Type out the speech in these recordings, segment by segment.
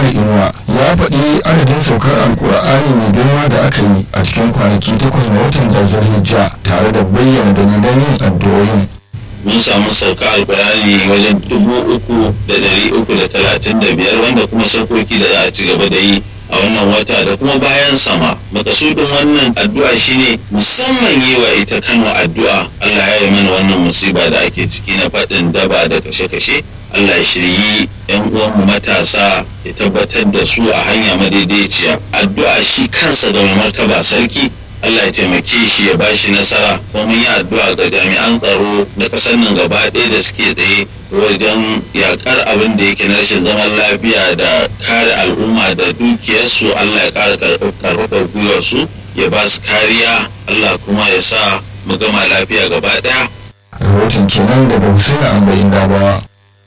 inuwa ya faɗi adadin saukar alkur'ani mai girma da aka yi a cikin kwanaki takwas na watan da zulhijja tare da bayyana dalilan yin addu'o'in mun samu sauka alkur'ani wajen dubu uku da dari uku da talatin da biyar wanda kuma saukoki da za a ci gaba da yi a wannan wata da kuma bayan sama makasudin wannan addu'a shine musamman yi wa ita kano addu'a Allah ya yi mana wannan musiba da ake ciki na faɗin daba da kashe-kashe Allah ya shiryi yan uwanmu matasa ya tabbatar da su a hanya madaidaiciya addu'a shi kansa da mai martaba sarki Allah ya taimake shi ya bashi nasara kuma mun yi addu'a ga jami'an tsaro na ƙasar nan gaba ɗaya da suke tsaye wajen yakar abin da yake na rashin zaman lafiya da kare al'umma da dukiyarsu Allah ya ƙara karfafa gwiwarsu ya ba su kariya Allah kuma ya sa mu gama lafiya gaba ɗaya. rahoton kenan daga Hussein Ambayin Dabawa.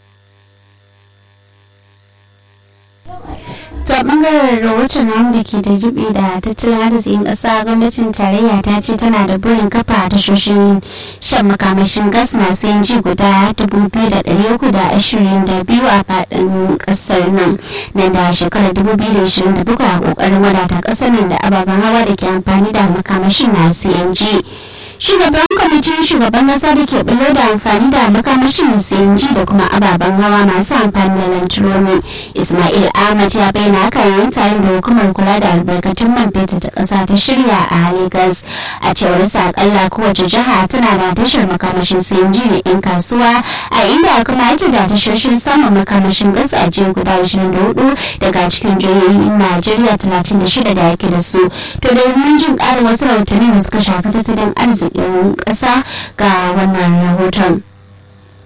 ta bangaren rahoton namu da ke da jibi da tattalin arzikin ƙasa gwamnatin tarayya ta ce tana da burin kafa tashoshin shan makamashin gas masu yanci guda 2,322 a faɗin ƙasar nan nan da shekarar 2027 a ƙoƙarin wadata ƙasar nan da ababen hawa da ke amfani da makamashin na cng shugaban kwamitin shugaban kasa da ke bulo da amfani da makamashin cng da kuma ababen hawa masu amfani da lantaroni ismail ahmad ya bayyana haka yayin tare da hukumar kula da albarkatun man fetur ta kasa ta shirya a lagos a cewar sa akalla kowace jiha tana da tashar makamashin cng da yan kasuwa a inda kuma ake da tashoshin samun makamashin gas a jiya guda 24 daga cikin jihohin najeriya 36 da ake da su to domin jin ƙarin wasu rahotanni da suka shafi tattalin arziki arzikin ƙasa ga wannan rahoton.